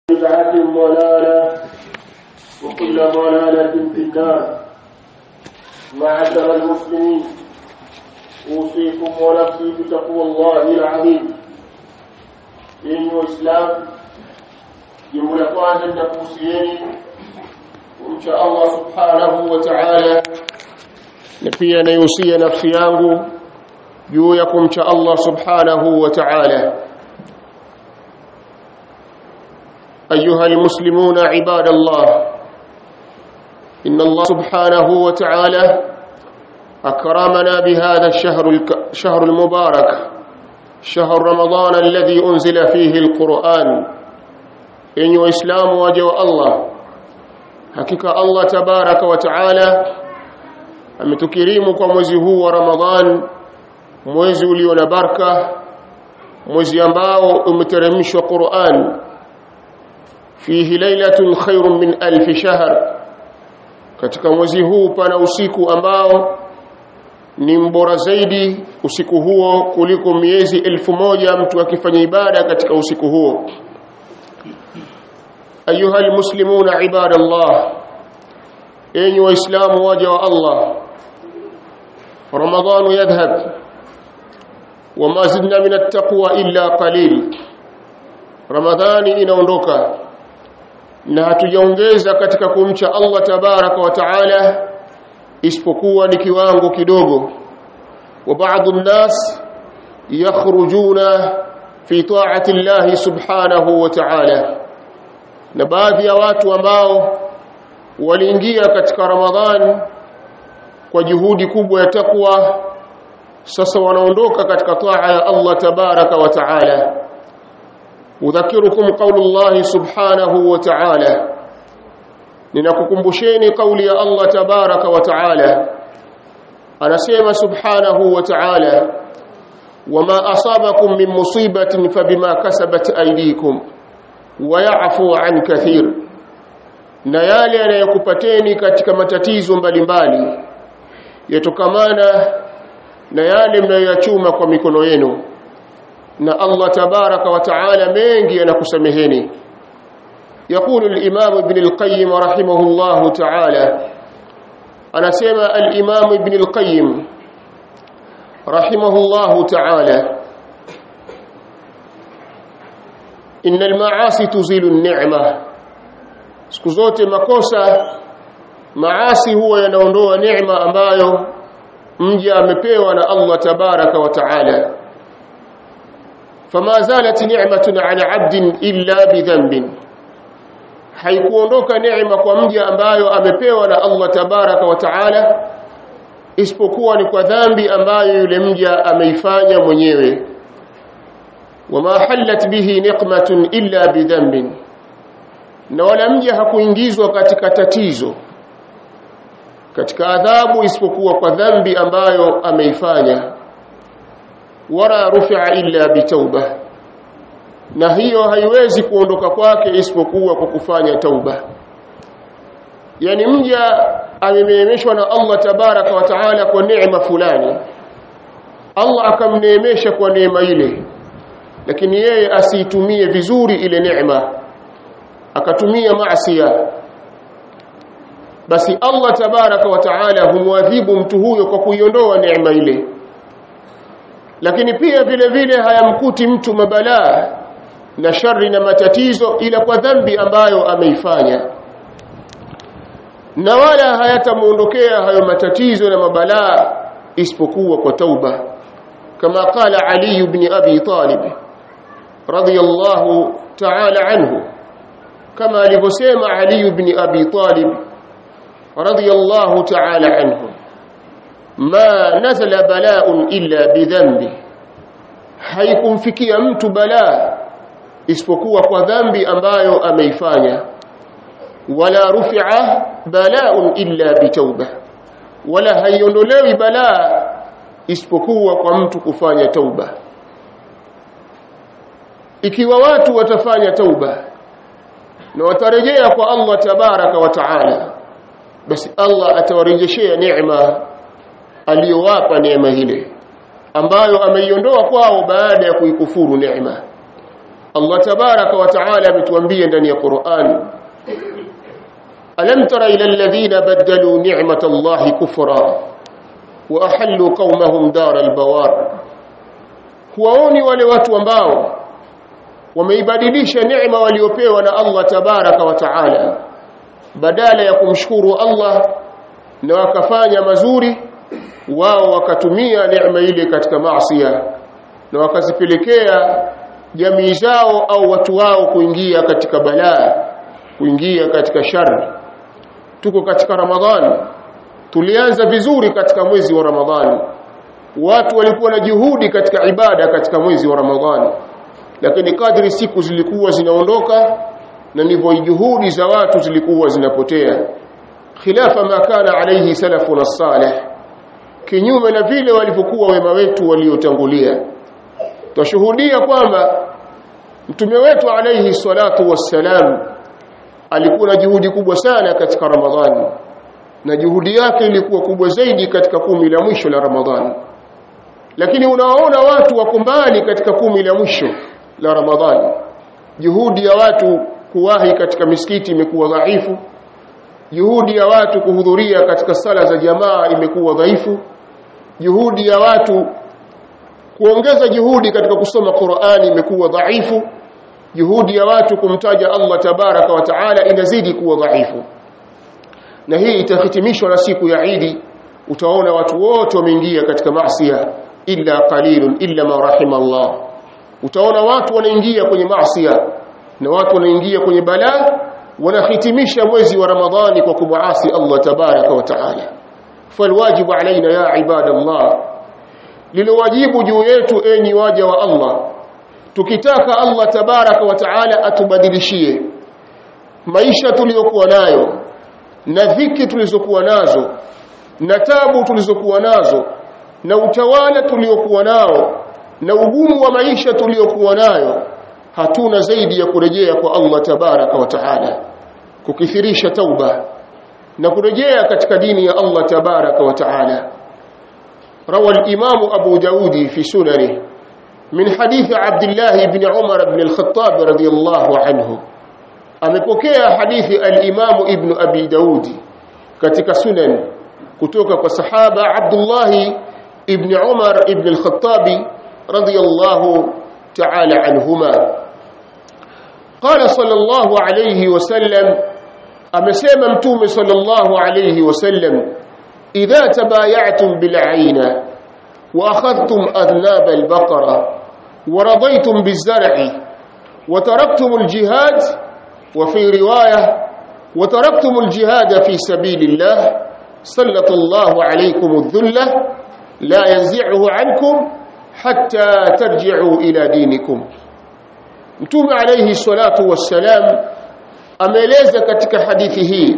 بدعة ضلالة وكل ضلالة في النار معشر المسلمين أوصيكم ونفسي بتقوى الله العظيم dini waislamu jambo la kwanza linakuhusieni kumcha allah subhanahu wa taala na pia naihusia nafsi yangu juu ya kumcha allah subhanahu wa taala أيها المسلمون عباد الله إن الله سبحانه وتعالى أكرمنا بهذا الشهر الشهر المبارك شهر رمضان الذي أنزل فيه القرآن إن إسلام وجه الله حقيقة الله تبارك وتعالى ametukirimu kwa mwezi huu wa Ramadhan mwezi ulio na baraka mwezi ambao umeteremshwa Qur'an fihi lailatun khairun min alf shahr katika mwezi huu pana usiku ambao ni mbora zaidi usiku huo kuliko miezi elfu moja mtu akifanya ibada katika usiku huo ayuha almuslimuna ibadallah enyi waislamu waja wa Allah ramadhanu yadhhab wama zidna min attaqwa illa qalil ramadhani inaondoka na hatujaongeza katika kumcha Allah tabaraka wa taala isipokuwa ni kiwango kidogo wa baadhi nnas yakhrujuna fi ta'ati Allah subhanahu wa ta'ala na baadhi ya watu ambao waliingia katika Ramadhan kwa juhudi kubwa ya takwa sasa wanaondoka katika taa ya Allah tabaraka wa ta'ala udhakirukum qaulullah subhanahu wa ta'ala ninakukumbusheni kauli ya Allah tabaraka wa taala anasema subhanahu wa taala wama asabakum min musibatin fabima kasabat aydikum wa ya'fu an kathir na yale yanayokupateni katika matatizo mbalimbali yatokamana na yale mnayoyachuma kwa mikono yenu na Allah tabaraka wa taala mengi yanakusameheni يقول الإمام ابن القيم رحمه الله تعالى أنا سمع الإمام ابن القيم رحمه الله تعالى إن المعاصي تزيل النعمة سكوزوتي مكوسا maasi huwa yanaondoa neema ambayo mja amepewa na Allah tabaraka wa taala fama zalat ni'matun ala 'abdin illa bidhanbin haikuondoka neema kwa mja ambayo amepewa na Allah tabaraka wa taala isipokuwa ni kwa dhambi ambayo yule mja ameifanya mwenyewe wama halat bihi niqmatun illa bidhanbin na wala mja hakuingizwa katika tatizo katika adhabu isipokuwa kwa dhambi ambayo ameifanya wala rufi'a illa bitauba na hiyo haiwezi kuondoka kwake isipokuwa kwa kufanya tauba yani mja ameneemeshwa na Allah tabaraka wa taala kwa neema fulani Allah akamneemesha kwa neema ile lakini yeye asiitumie vizuri ile neema akatumia maasiya basi Allah tabaraka wa taala humwadhibu mtu huyo kwa kuiondoa neema ile lakini pia vile vile hayamkuti mtu mabalaa na shari na matatizo ila kwa dhambi ambayo ameifanya na wala hayatamuondokea hayo matatizo na mabalaa isipokuwa kwa tauba kama qala Ali ibn Abi Talib radiyallahu ta'ala anhu kama alivyosema Ali ibn Abi Talib radiyallahu ta'ala anhu ma nazala bala'un illa bidhanbi haikumfikia mtu balaa isipokuwa kwa dhambi ambayo ameifanya wala rufi'a bala'un illa bitauba wala haiondolewi balaa isipokuwa kwa mtu kufanya tauba ikiwa watu watafanya tauba na watarejea kwa Allah tabaraka wa taala basi Allah atawarejeshea neema aliyowapa neema ile ambayo ameiondoa kwao baada ya kuikufuru neema Allah tabaraka wa taala ametuambia ndani ya Qur'an Alam tara ila alladhina badalu ni'mata Allahi kufra wa ahallu qaumahum dar albawar Huwaoni wale watu ambao wameibadilisha neema waliopewa na Allah tabaraka wa taala badala ya kumshukuru Allah na wakafanya mazuri wao wakatumia neema ile katika maasiya na wakazipelekea jamii zao au watu wao kuingia katika balaa kuingia katika shari tuko katika ramadhani tulianza vizuri katika mwezi wa ramadhani watu walikuwa na juhudi katika ibada katika mwezi wa ramadhani lakini kadri siku zilikuwa zinaondoka na ndivyo juhudi za watu zilikuwa zinapotea khilafa ma kana alayhi salafuna salih kinyume na vile walivyokuwa wema wetu waliotangulia twashuhudia kwamba mtume wetu alayhi salatu wassalam alikuwa na juhudi kubwa sana katika ramadhani na juhudi yake ilikuwa kubwa zaidi katika kumi la mwisho la ramadhani lakini unawaona watu wako mbali katika kumi la mwisho la ramadhani juhudi ya watu kuwahi katika misikiti imekuwa dhaifu juhudi ya watu kuhudhuria katika sala za jamaa imekuwa dhaifu juhudi ya watu kuongeza juhudi katika kusoma Qur'ani imekuwa dhaifu juhudi ya watu kumtaja Allah tabaraka wa taala inazidi kuwa dhaifu na hii itahitimishwa na siku ya Idi utaona watu wote wameingia katika maasiya illa qalilun illa ma rahima Allah utaona watu wanaingia kwenye maasiya na watu wanaingia kwenye balaa wanahitimisha mwezi wa Ramadhani kwa kumuasi Allah tabaraka wa taala falwajibu alaina ya ibadallah lilowajibu juu yetu enyi waja wa Allah tukitaka Allah tabaraka wa taala atubadilishie maisha tuliyokuwa nayo na dhiki tulizokuwa nazo na tabu tulizokuwa nazo na utawala tuliokuwa nao na ugumu wa maisha tuliokuwa nayo hatuna zaidi ya kurejea kwa Allah tabaraka wa taala kukithirisha tauba na kurejea katika dini ya Allah tabaraka wa taala روى الإمام أبو داود في سننه من حديث عبد الله بن عمر بن الخطاب رضي الله عنه amepokea hadithi al-Imam Ibn Abi Daud katika sunan kutoka kwa sahaba Abdullah ibn Umar ibn al-Khattab radiyallahu ta'ala anhuma qala sallallahu alayhi wasallam amesema mtume sallallahu alayhi wasallam idha tabaya'tum bil'ayna wa akhadhtum adnab al-baqara wa radaytum biz-zar'i wa taraktum al-jihad وفي رواية وتركتم الجهاد في سبيل الله سلط الله عليكم الذلة لا ينزعه عنكم حتى ترجعوا إلى دينكم mtume alayhi salatu wassalam ameeleza katika hadithi hii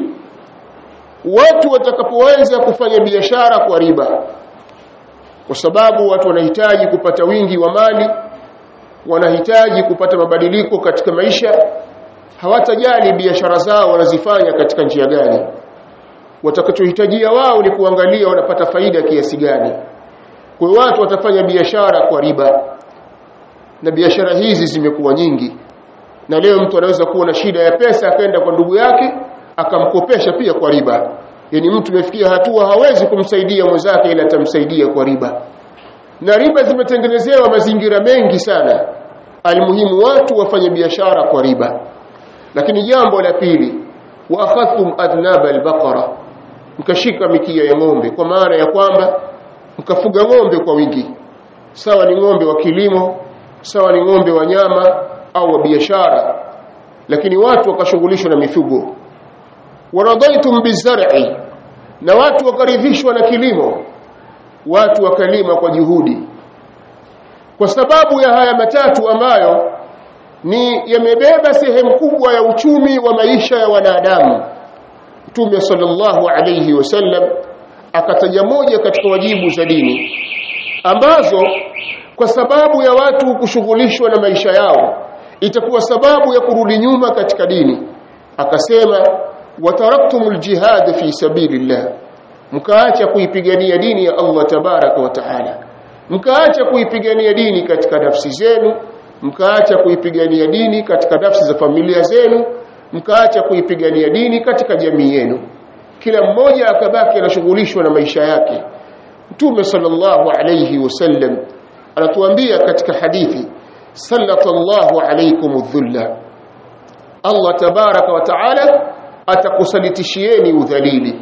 watu watakapoanza kufanya biashara kwa riba kwa sababu watu wanahitaji kupata wingi wa mali wanahitaji kupata mabadiliko katika maisha hawatajali biashara zao wanazifanya katika njia gani watakachohitajia wao ni kuangalia wanapata faida kiasi gani kwa hiyo watu watafanya biashara kwa riba na biashara hizi zimekuwa nyingi na leo mtu anaweza kuwa na shida ya pesa akaenda kwa ndugu yake akamkopesha pia kwa riba yani mtu amefikia hatua hawezi kumsaidia mwenzake ila atamsaidia kwa riba na riba zimetengenezewa mazingira mengi sana almuhimu watu wafanye biashara kwa riba lakini jambo la pili wa akhadhtum adnab albaqara mkashika mikia ya ng'ombe kwa maana ya kwamba mkafuga ng'ombe kwa wingi sawa ni ng'ombe wa kilimo sawa ni ng'ombe wa nyama au wa biashara lakini watu wakashughulishwa na mifugo waradaitum bizar'i na watu wakaridhishwa na kilimo watu wakalima kwa juhudi kwa sababu ya haya matatu ambayo ni yamebeba sehemu kubwa ya uchumi wa maisha ya wanadamu Mtume sallallahu alayhi wasallam akataja moja katika wajibu za dini ambazo kwa sababu ya watu kushughulishwa na maisha yao itakuwa sababu ya kurudi nyuma katika dini akasema wataraktumul jihad fi sabilillah mkaacha kuipigania dini ya Allah tabaraka wa taala mkaacha kuipigania dini katika nafsi zenu mkaacha kuipigania dini katika nafsi za familia zenu mkaacha kuipigania dini katika jamii yenu kila mmoja akabaki anashughulishwa na maisha yake mtume sallallahu alayhi wasallam anatuambia katika hadithi sallallahu alaykum dhulla Allah tabaraka wa taala atakusalitishieni udhalili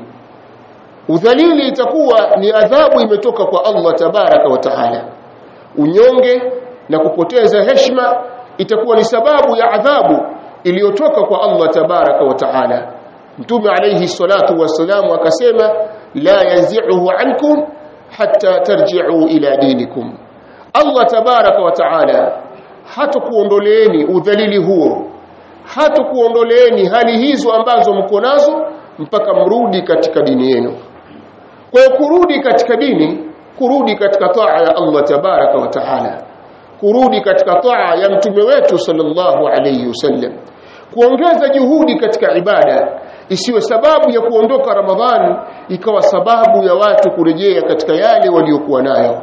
udhalili itakuwa ni adhabu imetoka kwa Allah tabaraka wa taala unyonge na kupoteza heshima itakuwa ni sababu ya adhabu iliyotoka kwa Allah tabaraka wa taala mtume alayhi salatu wasalam akasema la yanzi'uhu ankum hatta tarji'u ila dinikum Allah tabaraka wa taala hatakuondoleeni udhalili huo hatakuondoleeni hali hizo ambazo mko nazo mpaka mrudi katika dini yenu kwa hiyo kurudi katika dini kurudi katika taa ya Allah tabaraka wa taala kurudi katika taa ya mtume wetu sallallahu alayhi wasallam kuongeza juhudi katika ibada isiwe sababu ya kuondoka Ramadhani ikawa sababu ya watu kurejea katika yale waliokuwa nayo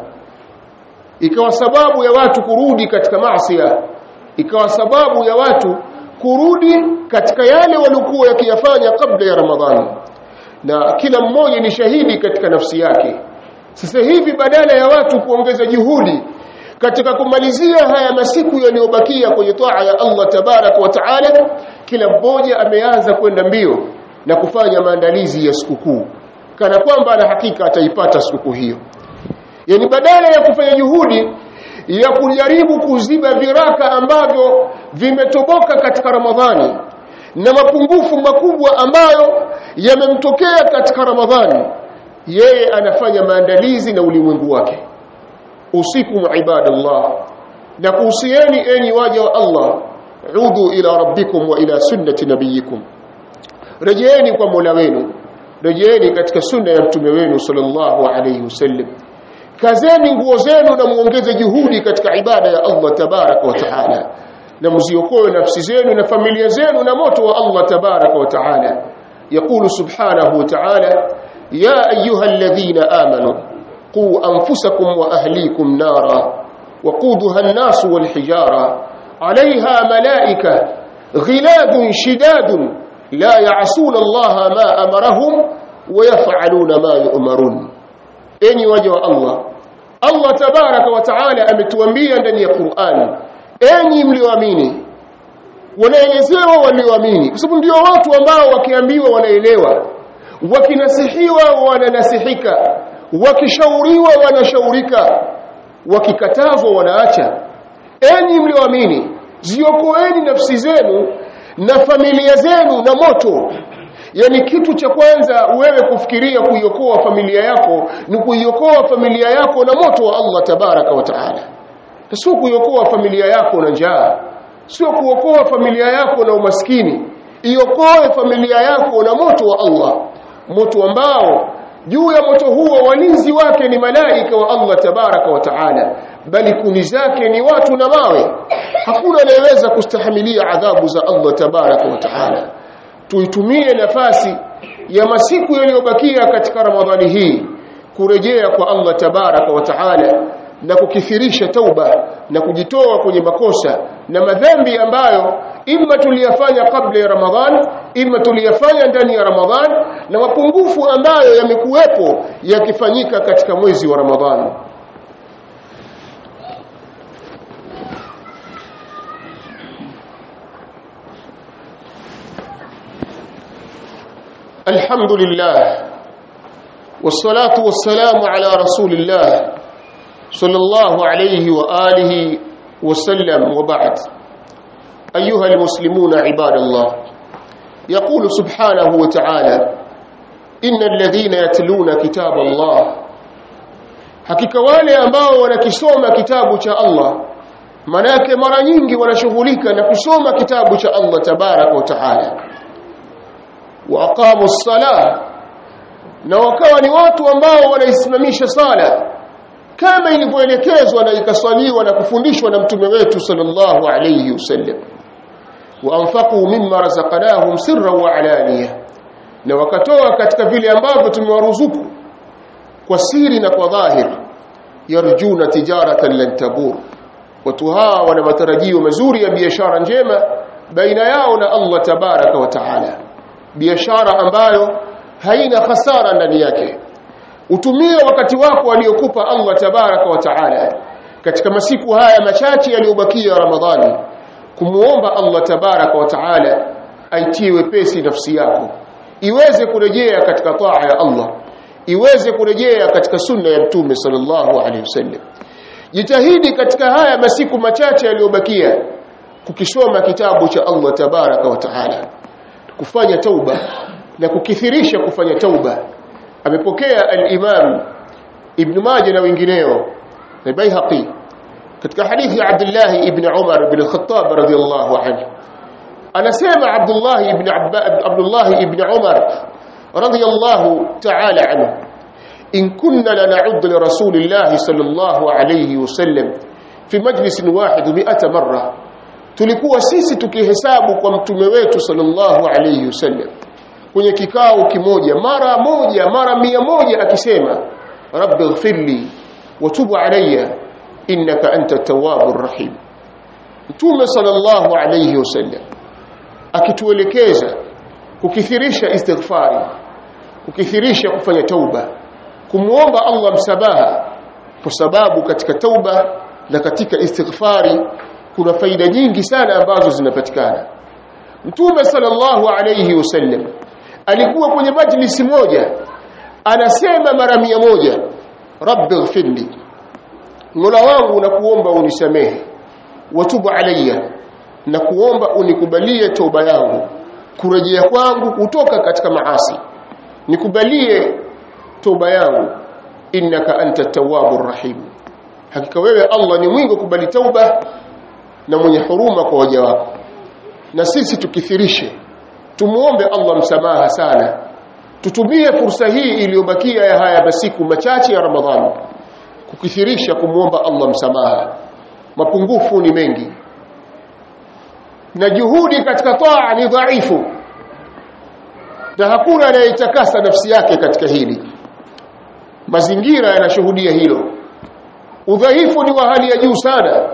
ikawa sababu ya watu kurudi katika maasiya ikawa sababu ya watu kurudi katika yale waliokuwa yakiyafanya kabla ya Ramadhani na kila mmoja ni shahidi katika nafsi yake sasa hivi badala ya watu kuongeza juhudi katika kumalizia haya masiku yaliyobakia kwenye taa ya Allah tabarak wa taala kila mmoja ameanza kwenda mbio na kufanya maandalizi ya sikukuu kana kwamba ana hakika ataipata sikukuu hiyo yani badala ya kufanya juhudi ya kujaribu kuziba viraka ambavyo vimetoboka katika Ramadhani na mapungufu makubwa ambayo yamemtokea katika Ramadhani yeye anafanya maandalizi na ulimwengu wake usikum ibadallah na kuhusieni enyi waja wa Allah udhu ila rabbikum wa ila sunnati nabiyikum rejeeni kwa Mola wenu rejeeni katika sunna ya mtume wenu sallallahu alayhi wasallam kazeni nguo zenu na muongeze juhudi katika ibada ya Allah tabaraka wa taala na mziokoe nafsi zenu na familia zenu na moto wa Allah tabaraka wa taala يقول سبحانه وتعالى يا أيها الذين آمنوا قوا أنفسكم وأهليكم نارا وقودها الناس والحجارة عليها ملائكة غلاد شداد لا يعصون الله ما أمرهم ويفعلون ما يؤمرون enyi waja wa Allah Allah tabaraka wa taala ametuambia ndani ya Qur'an enyi mlioamini wanaelezewa walioamini kwa sababu ndio watu ambao wakiambiwa wanaelewa wakinasihiwa wananasihika wakishauriwa wanashaurika wakikatazwa wanaacha enyi mlioamini ziokoeni nafsi zenu na familia zenu na moto yani kitu cha kwanza wewe kufikiria kuiokoa familia yako ni kuiokoa familia yako na moto wa Allah tabaraka wa taala sio kuiokoa familia yako na njaa sio kuokoa familia yako na umaskini iokoe familia yako na moto wa Allah moto ambao juu ya moto huo walinzi wake ni malaika wa Allah tabaraka wa taala bali kuni zake ni watu na mawe hakuna anayeweza kustahimilia adhabu za Allah tabaraka wa taala tuitumie nafasi ya masiku yaliyobakia katika Ramadhani hii kurejea kwa Allah tabaraka wa taala na kukithirisha tauba na kujitoa kwenye makosa na madhambi ambayo imma tuliyafanya kabla ya Ramadhan imma tuliyafanya ndani ya Ramadhan na mapungufu ambayo yamekuwepo yakifanyika katika mwezi wa Ramadhan الحمد لله والصلاة والسلام على رسول الله صلى الله عليه وآله وسلم وبعد أيها المسلمون عباد الله يقول سبحانه وتعالى إن الذين يتلون كتاب الله hakika wale ambao wanakisoma kitabu cha Allah manake mara nyingi wanashughulika na kusoma kitabu cha Allah tabaraka wa taala wa aqamu ssalah na wakawa ni watu ambao wanaisimamisha sala kama ilivyoelekezwa na ikaswaliwa na kufundishwa na mtume wetu sallallahu alayhi wasallam wa anfaqu mimma razaqnahum sirran wa alaniya na wakatoa katika vile ambavyo tumewaruzuku kwa siri na kwa dhahir yarjuna tijaratan lan tabur watu hawa wana matarajio mazuri ya biashara njema baina yao na Allah tabaraka wa taala biashara ambayo haina hasara ndani yake utumie wakati wako aliokupa Allah tabaraka wa taala katika masiku haya machache yaliyobakia Ramadhani kumuomba Allah tabaraka wa taala aitie wepesi nafsi yako iweze kurejea katika taa ya Allah iweze kurejea katika sunna ya mtume sallallahu alaihi wasallam jitahidi katika haya masiku machache yaliyobakia kukisoma kitabu cha Allah tabaraka wa taala kufanya tauba na kukithirisha kufanya tauba amepokea al-Imam Ibn Majah na wengineo na Baihaqi katika hadithi ya Abdullah ibn Umar ibn al-Khattab radhiyallahu anhu anasema Abdullah ibn Abdullah ibn Umar radhiyallahu ta'ala anhu in kunna lana'ud li rasulillah sallallahu alayhi wasallam fi majlis wahid 100 marra tulikuwa sisi tukihesabu kwa mtume wetu sallallahu alayhi wasallam kwenye kikao kimoja mara moja mara mia moja akisema rabbi ighfirli wa tub alayya innaka anta tawwabur rahim mtume sallallahu alayhi wasallam akituelekeza kukithirisha istighfari kukithirisha kufanya tauba kumuomba Allah msabaha kwa sababu katika tauba na katika istighfari kuna faida nyingi sana ambazo zinapatikana mtume sallallahu alayhi wasallam alikuwa kwenye majlisi moja anasema mara mia moja rabbi ighfirli mola wangu nakuomba unisamehe watubu alayya na kuomba unikubalie toba yangu kurejea kwangu kutoka katika maasi nikubalie toba yangu innaka anta tawwabur rahim hakika wewe Allah ni mwingi kubali tauba na mwenye huruma kwa waja wako na sisi tukithirishe tumuombe Allah msamaha sana tutumie fursa hii iliyobakia ya haya masiku machache ya Ramadhani kukithirisha kumuomba Allah msamaha mapungufu ni mengi na juhudi katika taa ni dhaifu na hakuna anayetakasa nafsi yake katika hili mazingira yanashuhudia hilo udhaifu ni wa hali ya juu sana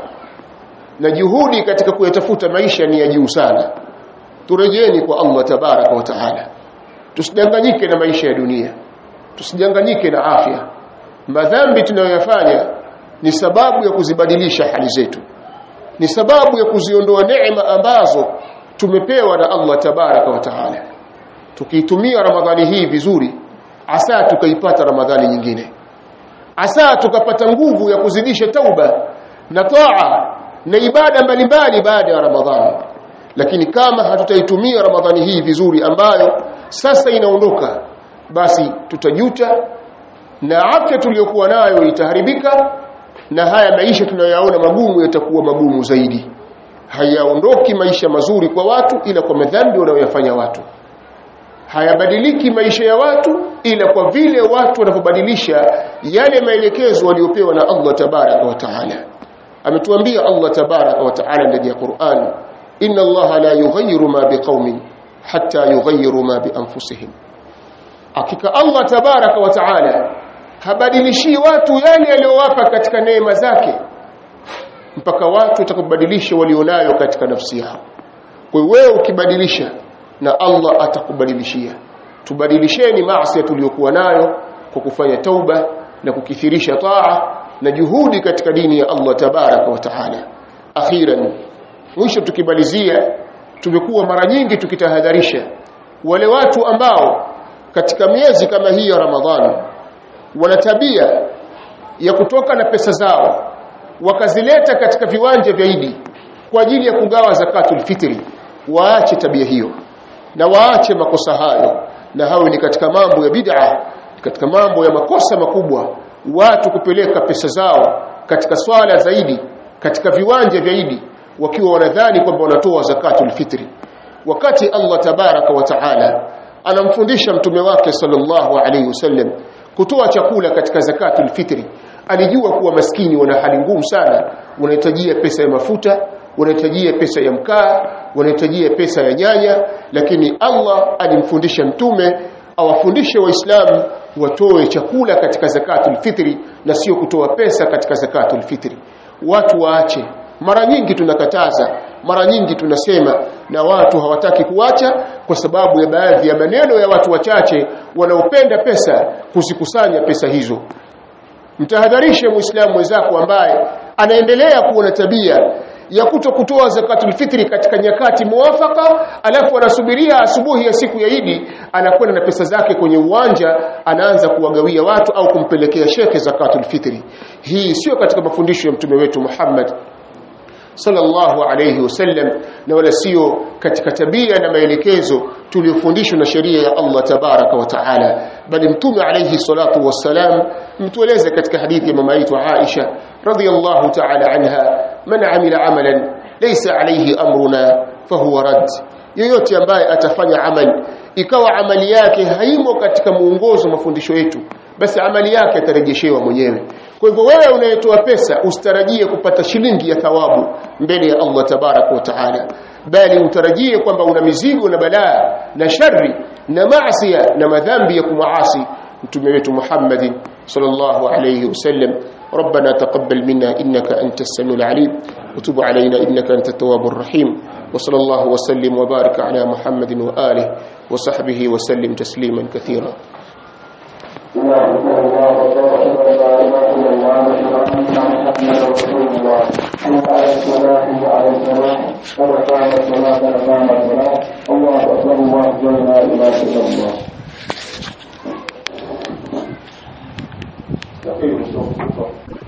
na juhudi katika kuyatafuta maisha ni ya juu sana turejeni kwa Allah tabaraka wa taala tusidanganyike na maisha ya dunia tusidanganyike na afya madhambi tunayoyafanya ni sababu ya kuzibadilisha hali zetu ni sababu ya kuziondoa neema ambazo tumepewa na Allah tabaraka wa taala tukiitumia ramadhani hii vizuri asa tukaipata ramadhani nyingine asa tukapata nguvu ya kuzidisha tauba na taa na ibada mbalimbali baada ya ramadhani lakini kama hatutaitumia ramadhani hii vizuri ambayo sasa inaondoka basi tutajuta na afya tuliyokuwa nayo itaharibika na haya maisha tunayoyaona magumu yatakuwa magumu zaidi hayaondoki maisha mazuri kwa watu ila kwa madhambi wanayoyafanya watu hayabadiliki maisha ya watu ila kwa vile watu wanavyobadilisha yale maelekezo waliopewa na Allah tabaraka wa taala ametuambia Allah tabaraka wa taala ndani ya Qur'an inna Allah la yughayyiru ma biqaumin hatta yughayyiru ma bi anfusihim hakika Allah tabaraka wa taala habadilishi watu yale aliyowapa katika neema zake mpaka watu watakubadilisha walionayo katika nafsi yao kwa hiyo wewe ukibadilisha na Allah atakubadilishia tubadilisheni maasi tuliyokuwa nayo kwa kufanya tauba na kukithirisha taa na juhudi katika dini ya Allah tabaraka wa taala akhiran mwisho tukimalizia tumekuwa mara nyingi tukitahadharisha wale watu ambao katika miezi kama hii ya Ramadhani wana tabia ya kutoka na pesa zao wakazileta katika viwanja vya Idi kwa ajili ya kugawa zakatul fitri waache tabia hiyo na waache makosa hayo na hawe ni katika mambo ya bid'a katika mambo ya makosa makubwa watu kupeleka pesa zao katika swala zaidi katika viwanja vya Idi wakiwa wanadhani kwamba wanatoa zakatul fitri wakati Allah tabaraka wa taala anamfundisha mtume wake sallallahu alaihi wasallam kutoa chakula katika zakatul fitri alijua kuwa maskini wana hali ngumu sana wanahitajia pesa ya mafuta wanahitajia pesa ya mkaa wanahitajia pesa ya nyanya lakini Allah alimfundisha mtume awafundishe waislamu watoe chakula katika zakatul fitri na sio kutoa pesa katika zakatul fitri watu waache mara nyingi tunakataza mara nyingi tunasema na watu hawataki kuacha kwa sababu ya baadhi ya maneno ya watu wachache wanaopenda pesa kuzikusanya pesa hizo mtahadharishe muislamu mwenzako ambaye anaendelea kuwa na tabia ya kuto kutoa zakatul fitri katika nyakati muwafaka alafu anasubiria asubuhi ya siku ya Idi anakwenda na pesa zake kwenye uwanja anaanza kuwagawia watu au kumpelekea shekhe zakatul fitri hii sio katika mafundisho ya mtume wetu Muhammad sallallahu alayhi wasallam na wala sio katika tabia na maelekezo tuliyofundishwa na sheria ya Allah tabaraka wa taala bali mtume alayhi salatu wassalam mtueleze katika hadithi ya mama yetu Aisha radhiyallahu taala anha man amila amalan laysa alayhi amruna fahuwa rad yoyote ambaye atafanya amali ikawa amali yake haimo katika muongozo mafundisho yetu basi amali yake atarejeshewa mwenyewe kwa hivyo wewe unayetoa pesa usitarajie kupata shilingi ya thawabu mbele ya Allah tabarak wa taala bali utarajie kwamba una mizigo na balaa na shari na maasi na madhambi ya kumaasi mtume wetu Muhammad sallallahu alayhi wasallam ربنا تقبل منا إنك أنت السميع العليم وتب علينا إنك أنت التواب الرحيم وصلى الله وسلم وبارك على محمد وآله وصحبه وسلم تسليما كثيرا الله أكبر الله أكبر لا إله إلا الله يقين